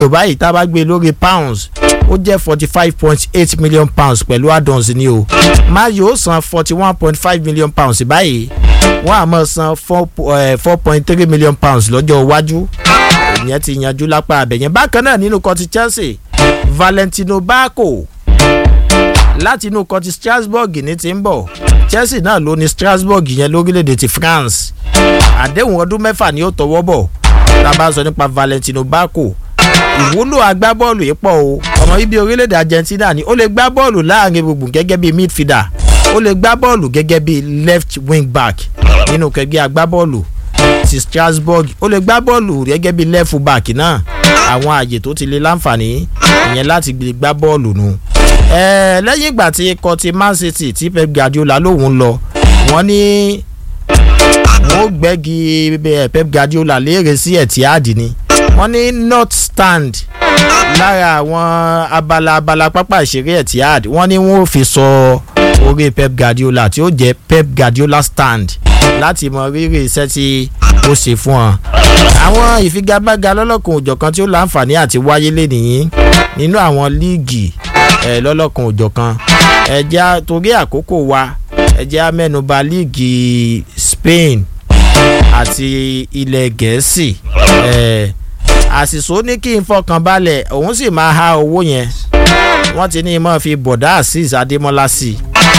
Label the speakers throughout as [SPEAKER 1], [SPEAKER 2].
[SPEAKER 1] euro báyìí tá a bá gbé lórí pounds ó jẹ́ forty five point eight million pounds pẹ̀lú add-ons ni o man u ó san forty one point five million pounds báyìí wọ́n á máa san four point three million pounds lọ́jọ́ iwájú ìyẹn ti yanjú lápá abẹ̀yẹn bákan náà nínú kan ti chelsea valentino bako láti inú kan ti strasbourg ní ti ń bọ̀ chelsea náà ló ní strasbourg yẹn lórílẹ̀‐èdè ti france àdéhùn ọdún mẹ́fà ni ó tọwọ́ bọ̀ tá a bá sọ nípa valentino bako ìwúlò agbábọ́ọ̀lù yìí pọ̀ o ọmọ bíbí orílẹ̀-èdè argentina ni ó lè gbá bọ́ọ̀lù láàrin gbùngbùn gẹ́gẹ́ bí midfielder ó lè gbá bọ́ọ̀lù gẹ́gẹ́ bí left wing back nínú kẹgbẹ́ agbábọ́ọ̀lù ti strasbourg ó lè gbá bọ́ọ̀lù gẹ́gẹ́ bí left back náà àwọn àyè tó ti lè láǹfààní ìyẹn láti gbá bọ́ọ̀lù nù. lẹ́yìn ìgbà tí ikọ̀ ti man city tí pep guardiola lòun lọ wọ́n ní wọ́n gbẹ́gi pep guardiola léèrè sí etihad ni wọ́n ní north stand lára àwọn abala abala pápá ìṣeré etihad wọ́n ní wọ́n fi sọ orí pep guardiola tí ó jẹ́ pep guardiola stand láti mọ rírì iṣẹ́ tí ó ṣe fún ọ. àwọn ìfigagbága lọ́lọ́kan òjọ̀kan tí ó láǹfààní àti wáyé lénìí nínú àwọn líìgì ẹ̀ lọ́lọ́kan òjọ̀kan ẹ̀já torí àkókò wa ẹ̀já mẹ́nuba líìgì spain àti ilẹ̀ gẹ̀ẹ́sì ẹ̀ àṣìṣó ní kí n fọkàn balẹ̀ òun sì máa há owó yẹn wọ́n ti ní í mọ́ fi bọ̀dá azeez adémọ́lá sí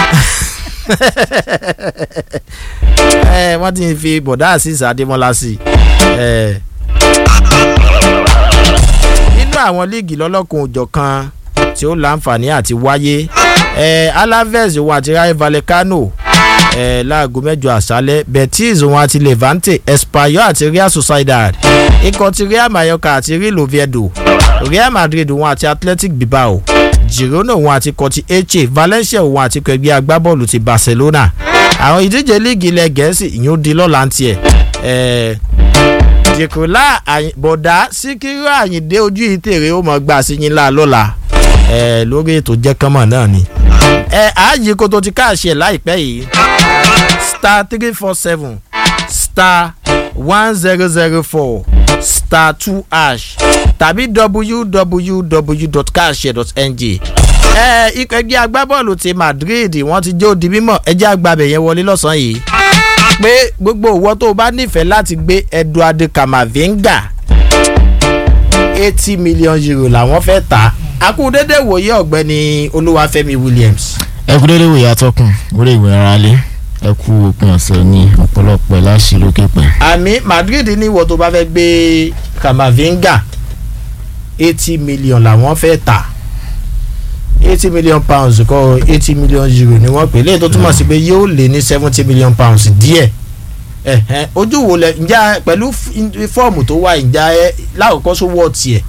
[SPEAKER 1] i wọ́n ti fi bọ̀dá azeez adémọ́lá sí i nínú àwọn líìgì lọ́lọ́kùn òjọ̀ kan tí ó láǹfààní àti wáyé alaves òun àti rayo vallecano láago mẹ́jọ àṣálẹ́ betis òun àti levante espanyol àti real sociedad ikọ̀ ti real mallorca àti real oviedo real madrid òun àti athletic bilbao girona òun àti kọtí eche valencia òun àti kẹgbẹ́ agbábọ́ọ̀lù ti barcelona àwọn ìdíje líìgì ilẹ̀ gẹ̀ẹ́sì ìyún di lọ́la ń tiẹ̀ jìkùlá bọ̀dá síkírú àyìndé ojú ìtèrè ó mọ̀ gbà sí yín lá lọ́la lórí ètò jẹ́kánmọ̀ náà ni ààyè kó tó ti káàṣì ẹ̀ láìpẹ́ yìí star three four seven star one zero zero four star two ash tàbí www.carshare.ng ẹ ikọ̀ ẹgbẹ́ agbábọ́ọ̀lù ti madrid wọ́n ti jó di mímọ̀ ẹjẹ́ àgbàbẹ̀ yẹn wọlé lọ́sàn-án yìí pé gbogbo òwò tó o bá nífẹ̀ẹ́ láti gbé eduardo camavinga eighty million euro làwọn fẹ́ tà akúndédé wòye ọ̀gbẹ́ni olúwàfẹ́mi williams.
[SPEAKER 2] ẹ kú dédé wòye atọ́kùn orí ìwé ara lé ẹ kú òpin ọ̀sẹ̀ ní ọ̀pọ̀lọpọ̀ láṣì lókè pẹ̀.
[SPEAKER 1] àmì madrid ní ìwọ tó bá fẹ́ gbé camavinga eighty million làwọn fẹ́ tà eighty million pounds kọ́ eighty million euro ni wọ́n pè léyìí tó túmọ̀ sí pé yóò lé ní seventy million pounds díẹ̀ ojú wo lẹ ǹjẹ́ pẹ̀lú fọ́ọ̀mù tó wà ǹjẹ́ ẹ lákòókò sówó tiẹ̀.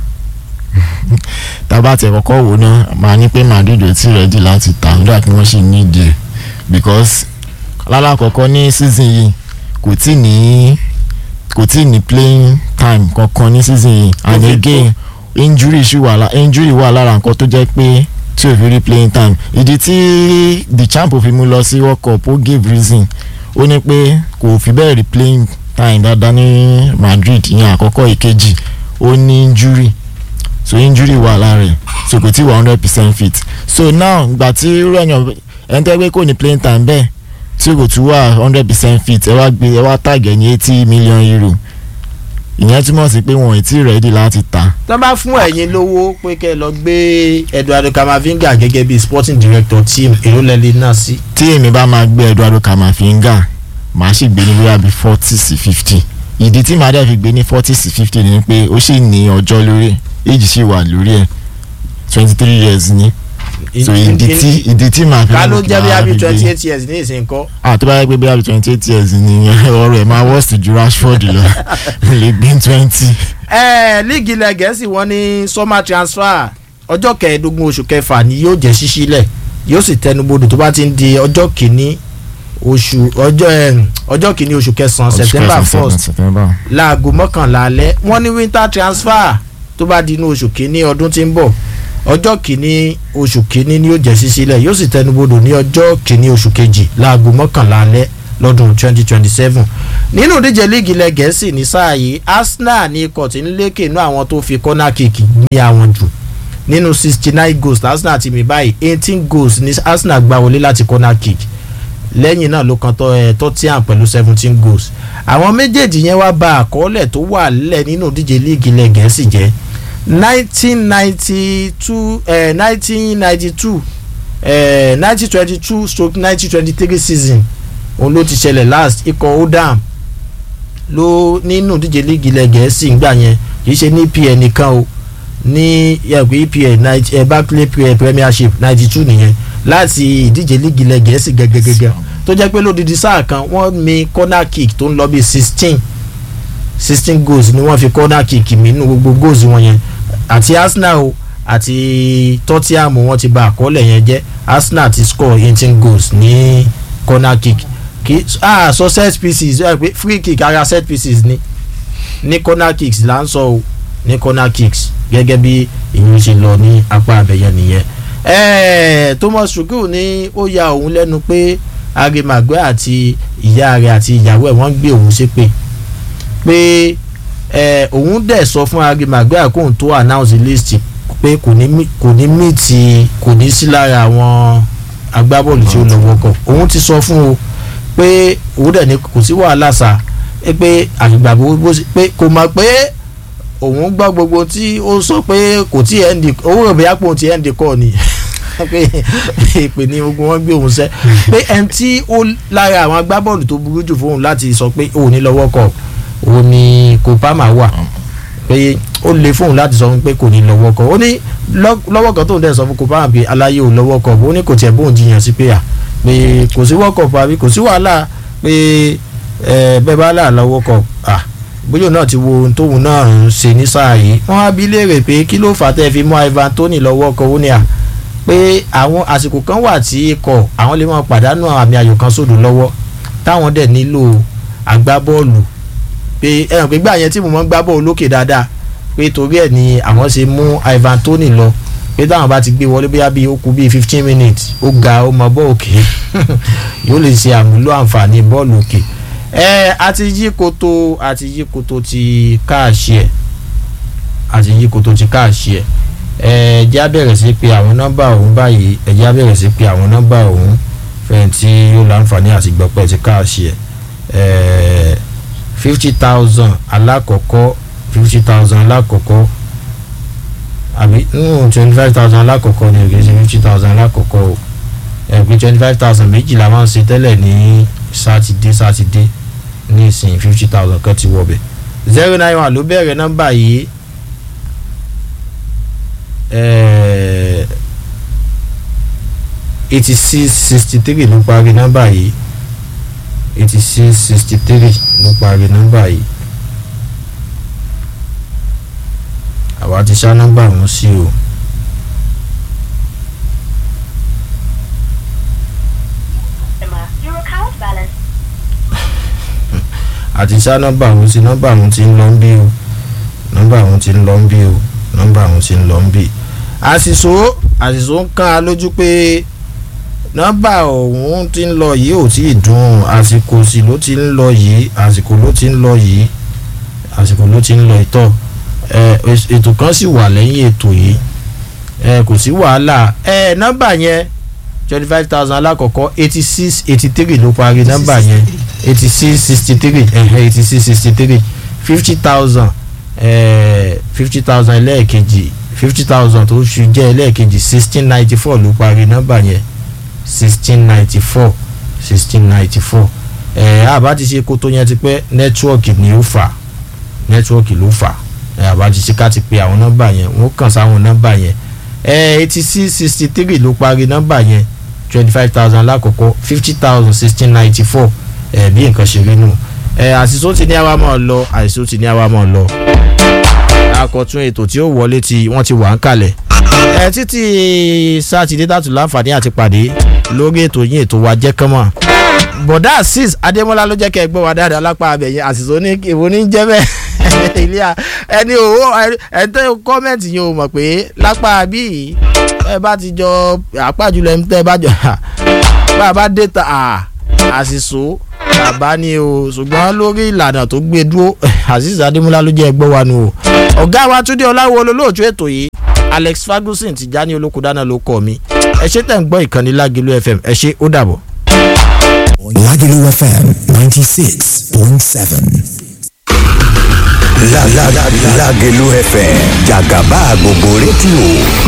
[SPEAKER 2] tábà tẹ kọ́kọ́ wò náà máa ní pé madrid ò tí rẹ́dí láti tà nígbà kí wọ́n sì ní ìdí ẹ̀ because lálàkọ́kọ́ ní season yìí kò tí ní kò tí ní playing time kankan ní season yìí and again injury ṣì wà lára injury wà lára nǹkan tó jẹ́ pé tí ò fi rí playing time ìdí tí the champ fi mú lọ sí world cup ó give reason ó ní pé kò fi bẹ́ẹ̀ rí playing time dáadáa ní madrid ìyẹn àkọ́kọ́ ìkejì ó ní injury so injury wà lára ẹ̀ so kò tí wà hundred percent fit so now gbà tí rẹ̀yàn ẹni tẹ́ pé kò ní playing time bẹ́ẹ̀ tí kò tún wà hundred percent fit ẹ wá gbé ẹ wá tàgẹ̀ ní eighty million euro ìyẹn túmọ̀ sí pé wọn ò tí ì rẹ́dí láti ta.
[SPEAKER 1] tó bá fún ẹ̀yin lówó pé kẹ́ ẹ lọ gbé eduardo camavinga gẹ́gẹ́ bí sporting director team èrò lẹ́lẹ́ náà sí.
[SPEAKER 2] tí èmi bá máa gbé eduardo camavinga màá sì gbé ní bóyá bíi forty sí fifty ìdí tí màá dẹ̀ fi gbé ní forty sí fifty ni pé ó sì ní ọjọ́ lórí èjì sì wà lórí ẹ̀ twenty three years ni so ìdí tí ìdí tí màá fi
[SPEAKER 1] ká ló jẹ́ bí abi twenty eight years ní ìsìn kọ́.
[SPEAKER 2] ah tó bá yẹ pé bí abi twenty eight years ni ọ̀rọ̀ ẹ̀ máa worst ju rashford lọ lè gbé twenty.
[SPEAKER 1] ẹ líìgì ilẹ̀ gẹ̀ẹ́sì wọ́n ní summer transfer ọjọ́ kẹẹ̀ẹ́dógún oṣù kẹfà ni yóò jẹ́ ṣíṣílẹ̀ yóò sì tẹnubodò tó bá ti ń di ọjọ́ kìíní oṣù ọjọ́ ọjọ́ kìíní oṣù kẹsàn-án september first láago mọ́kànlá alẹ́ wọ́n ní winter transfer tó bá di inú oṣù kìíní ọdún tí ń bọ̀ ọjọ́ kìíní oṣù kìíní ni yóò jẹ́ sísílẹ̀ yóò sì tẹnubodò ní ọjọ́ kìíní oṣù kejì láago mọ́kànlá alẹ́ lọ́dún 2027 nínú ìdíje líìgì ilẹ̀ gẹ̀ẹ́sì ní sáà yìí arsenal ní ikọ̀ tí ń lékè inú àwọn tó fi corner kick ní àwọn jù nínú 69 goals arsenal ti mi báyìí 18 goals ní arsenal gbá wọlé láti corner kick lẹ́yìn náà ló kan tottenham pẹ̀lú 17 goals àwọn méjèèjì yẹn wá bà àkọọ́lẹ̀ tó wà lẹ̀ nínú ìdíje líìgì ilẹ̀ gẹ̀ẹ́sì jẹ́ 1992 eh, 1992 eh, 1922 stroke 1923 season òun ló ti ṣẹlẹ̀ last ikọ̀ odam ló nínú ìdíje líìgì ilẹ̀ gẹ̀ẹ́sì ńgbà yẹn kì í ṣe ní pl nìkan o ní ẹgbẹ́ epl eh, barclay premiership ninety two nìyẹn láti ìdíje líìgì ilẹ̀ gẹ̀ẹ́sì gẹ́gẹ́gẹ́gẹ́ tó jẹ́ pé lódìdí sáà kan wọ́n mi corner kick tó ń lọ bí sixteen sixteen goals ni wọ́n fi corner kick mi nínú gbogbo goals wọn yẹn àti arsenal o àti tottenham wọ́n ti bà àkọọ́lẹ̀ yẹn jẹ́ arsenal ti score eighteen goals ní corner kick kì ah so set pieces ẹ pé free kick ara set pieces ni ní corner kicks là ń sọ o ní corner kicks gẹ́gẹ́ bí ìyẹn ṣe lọ ní apá abẹ́yẹn nìyẹn ẹ̀ẹ́ thomas shuku ní ó ya òun lẹ́nu pé arimagbe àti ìyá rẹ̀ àti ìyàwó ẹ̀ wọ́n gbé òun ṣépè pé ẹ̀ òun dẹ̀ sọ fún arimagbe àkóhùn tó announce list pé kò ní kò ní mìtì kò ní sí lára àwọn agbábọ́ọ̀lù tí ó lọ wọ́kọ̀ òun ti sọ fún o pé òun dẹ̀ ní kò sí wàhálà sà pé àgbà bó pé kò mọ̀ pé òun gbọ́ gbogbo tí ó sọ pé kò tí ẹ̀ ń di owó rẹ̀ bóyá pé òun ti ẹ̀ ń di kọ́ ni pé ìpè ní gbogbo wọn gbé òun sẹ́ pé ẹni tí ó lára àwọn agbábọ́ọ̀lù tó burú jù fóun láti sọ pé òun ní lọ́wọ́ kọ̀ òun ni Kopama wà pé ó le fóun láti sọ pé kò ní lọ́wọ́ kọ̀ ó ní lọ́wọ́ kan tóun dẹ̀ sọ fún Kopama pé aláyé ò lọ́wọ́ kọ̀ ó ní kò tiẹ̀ bóun jiyàn sí pé à pé kò sí wọ́kọ̀ parí kò sí wàhálà pé bẹ́ẹ̀ bá là lọ́wọ́ kọ̀ à bóyá náà ti wo ohun tóun náà ń ṣe ní sáà yìí wọ́n á bi léèrè pé kí ló fà á tẹ́ fi mú Ivan Toney lọ́wọ́ kọ̀ ó ní à pé àwọn àsìkò kan wà tí ikọ̀ àwọn lè máa pàdánù àmì ayò kan sódò lọ́wọ́ táwọn dẹ̀ nílò agbábọ́ọ̀lù pé ẹ̀ràn pé gbà yẹn tí mo máa ń gbá bọ́ọ̀lù lókè dáadáa pé torí ẹ̀ ni àwọn ṣe mú Ivan Toney lọ pé táwọn bá ti gbé wọlé bóyá bíi ó kù bíi fifteen minutes ó ga ó mọ bọ́ọ̀ òkè yóò lè ṣe àmúlò àǹfààní bọ́ọ̀lù òkè ẹ àti yí koto àti yí koto ti káàṣì ẹ àti yí koto ti káàṣì ẹ ẹ jẹ́ abẹ́rẹ́ sí pé àwọn nọ́mbà ọ̀hún báyìí ẹ jẹ́ abẹ́rẹ́ sí pé àwọn nọ́mbà ọ̀hún fẹ́yìntì yóò láǹfààní àti gbọ́pẹ́ ti káàṣì ẹ ẹ fifty thousand alákọ̀ọ́kọ́ fifty thousand alákọ̀ọ́kọ́ àbí twenty five thousand alákọ̀ọ́kọ́ ni òkè sí fifty thousand alákọ̀ọ́kọ́ o ẹ pé twenty five thousand méjìlá máa ń ṣe tẹ́lẹ̀ ní sátidé sátidé ní ìsìn fifty thousand kan ti wọ̀ bẹ̀ zero nine one ló bẹ̀rẹ̀ nọ́mbà yìí eighty six sixty three ló parí nọ́mbà yìí eighty six sixty three ló parí nọ́mbà yìí àwa ti ṣá nọ́mbà ọ̀hún sí o. àti ṣá nọ́mbà ọ̀hún sí nọ́mbà ọ̀hún ti ń lọ ń bí o nọ́mbà ọ̀hún ti ń lọ ń bí o nọ́mbà ọ̀hún ti ń lọ ń bí. àṣìṣó àṣìṣó ń kàn án lójú pé nọ́mbà ọ̀hún ti ń lọ yìí ò tí ì dùn àsìkò sí ló ti ń lọ yìí àsìkò ló ti ń lọ yìí àsìkò ló ti ń lọ ìtọ́ ètò kan sì wà lẹ́yìn ètò yìí kò sí wàhálà nọ́mbà yẹn twenty five thousand alákọ̀ọ́kọ́ eighty six eighty three ló parí nọ́mbà yẹn eighty six sixty three eighty six sixty three fifty thousand fifty thousand ẹlẹ́ẹ̀kejì fifty thousand tó ṣu jẹ́ ẹlẹ́ẹ̀kejì sixteen ninety four ló parí nọ́mbà yẹn sixteen ninety four sixteen ninety four àbá ti ṣe kótó yẹn ti pẹ́ nẹ́tíwọ́ọ̀kì ni ó fà nẹ́tíwọ́ọ̀kì ló fà àbá ti ṣe ká ti pe àwọn nọ́mbà yẹn wọ́n kàn sáwọn nọ́mbà yẹn eighty six sixty three ló parí nọ́mbà yẹn twenty five thousand lákòókò fifty thousand sixteen ninety four bí nǹkan ṣe rí nù àṣìṣó ti ní àwa máa lọ àṣìṣó ti ní àwa máa lọ akọ̀tún ètò tí ó wọlé tí wọ́n ti wà ń kalẹ̀ ẹ títí sátidé tàtú láǹfààní àti pàdé lórí ètò yín ètò wa jẹ́ kánmọ́ bọ̀dá azeez adémọ́lá ló jẹ́ kẹ́ ẹ gbọ́ wa dáadáa lápá abẹ̀yẹn àṣìṣó ní èwo ní jẹ́ bẹ́ẹ̀ ilé ẹni òwò ẹ̀ńtẹ́ kọ́mẹ̀ntì yẹn ò mọ̀ pé lápá bí ẹ bá ti jọ àpájùlọ ẹ̀ ń tẹ́ ẹ bá jọ bá a bá dé ta àṣìṣó bàbá ni o ṣùgbọ́n lórí ìlànà tó gbé dúró azeez adémúlá ló jẹ́ ẹgbẹ́ wa nu o ọ̀gá wa túndé ọláwo olólóòtú ètò yìí alex ferguson ti já ní olókùdáná ló kọ́ mi ẹ ṣe tẹ̀ ń gbọ́ ìkànnì lágìlú fm ẹ ṣe ó dàbọ̀.
[SPEAKER 3] Lagelu FM 96.7.
[SPEAKER 4] La la la Lagelu FM Jagaba gbogbo rédíò